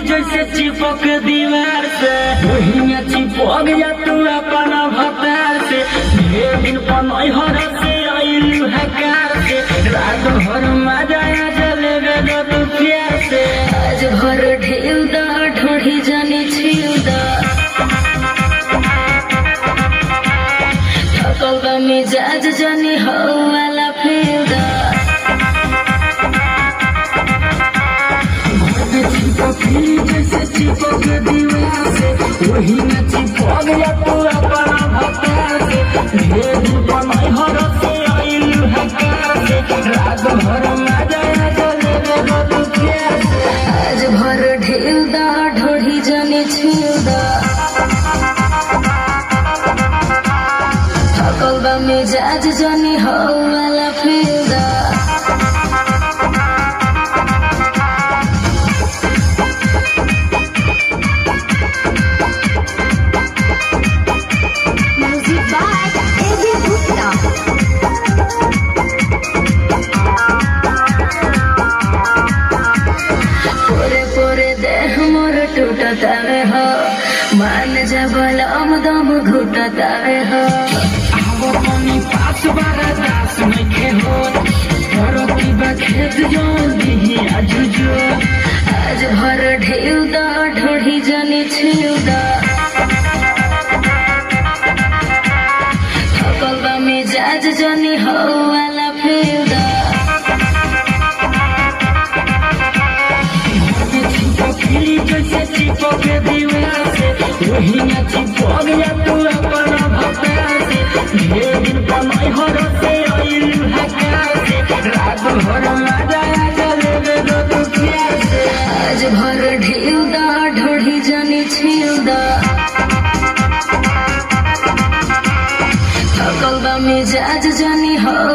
जैसे चिपक दीवार से वही चिपक जा तू अपन भतार से ढेर दिन पनई हर से आइलू है कार से रात भर मजा आ जलेबे दो तू प्यार से आज भर ढेउ दा ढोढ़ी जाने छिउ दा थकल बा मिजाज जाने हौ वाला फेउ दा चिपकली जैसे चिपक दीवार से वही में चिपक जा तू अपन भतार से ढेर दिन पनई हर से आइलू है कार से रात भर मजा आ जलेबे दो तू प्यार से आज भर ढेउ दा ढोढ़ी जाने छिउ दा थकल बा मिजाज जाने हौ वाला फेउ दा Music by A.B. Gupta. पोरे पोरे देह मोर टूटतावे हो मान जबल दम घुटतावे हो वो पानी पास बारा दास नइखे हो तोरो की बा खेत जो दिही आजुजो आज भर ढेउ दा ढोढ़ी जाने छिउ दा थकल बा मिजाज जाने हो वाला फेउ दा चिपकली जैसे चिपक दीवार से वही में चिपक जा तू अपन भतार से ढेर दिन पनई हर से आइलू है कार से रात भर मजा आ जलेबे दो तू प्यार से आज भर ढेउ दा ढोढ़ी जाने छिउ दा थकल बा मिजाज जाने हो